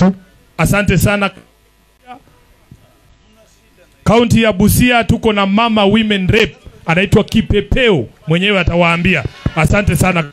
tu. Asante sana. Kaunti ya Busia tuko na mama women rep anaitwa Kipepeo, mwenyewe atawaambia. Asante sana.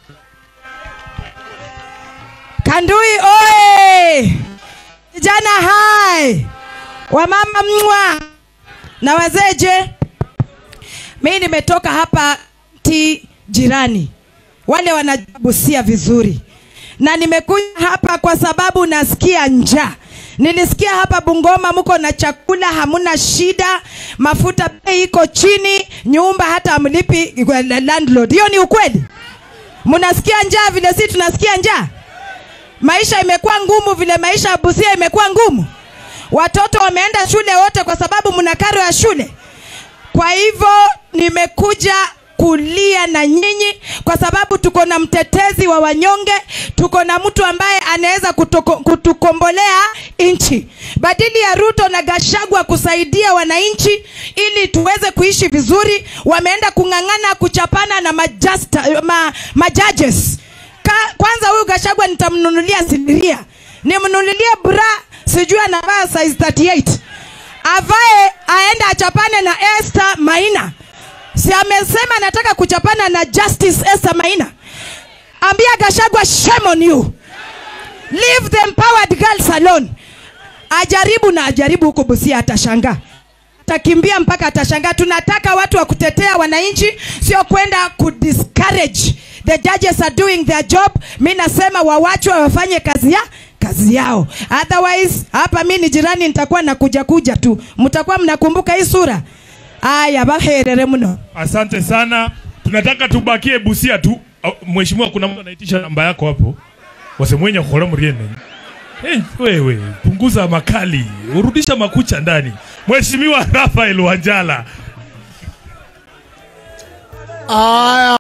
Kandui oye! Vijana hai! Wamama mwa na wazee je? Mimi nimetoka hapa ti jirani, wale wanabusia vizuri, na nimekuja hapa kwa sababu nasikia njaa. Nilisikia hapa Bungoma mko na chakula, hamuna shida, mafuta bei iko chini, nyumba hata amlipi landlord. Hiyo ni ukweli? Mnasikia njaa vile sisi tunasikia njaa? Maisha imekuwa ngumu vile maisha ya Busia imekuwa ngumu. Watoto wameenda shule wote kwa sababu mna karo ya shule. Kwa hivyo nimekuja kulia na nyinyi kwa sababu tuko na mtetezi wa wanyonge, tuko na mtu ambaye anaweza kutoko- kutukombolea nchi, badili ya Ruto na Gashagwa kusaidia wananchi ili tuweze kuishi vizuri. Wameenda kung'ang'ana kuchapana na majasta, ma, majudges Ka, kwanza huyu Gashagwa nitamnunulia sindiria, nimnunulie bra, sijui anavaa size 38 avae aende achapane na Esther Maina. Si amesema anataka kuchapana na Justice Esther Maina? Ambia Gashagwa, shame on you, leave the empowered girls alone. Ajaribu na ajaribu huko Busia, atashangaa atakimbia mpaka atashangaa. Tunataka watu wa kutetea wananchi, sio kwenda kudiscourage. The judges are doing their job. Mi nasema wawachwe wafanye kazi ya kazi yao, otherwise hapa mi ni jirani, nitakuwa nakuja kuja tu, mtakuwa mnakumbuka hii sura. Aya, baherere mno. Asante sana. Tunataka tubakie Busia tu. Au, Mheshimiwa, kuna mtu anaitisha namba yako hapo. Wasemwenya khora mriene. Hey, wewe punguza makali, urudisha makucha ndani. Mheshimiwa Rafael Wanjala. Aya.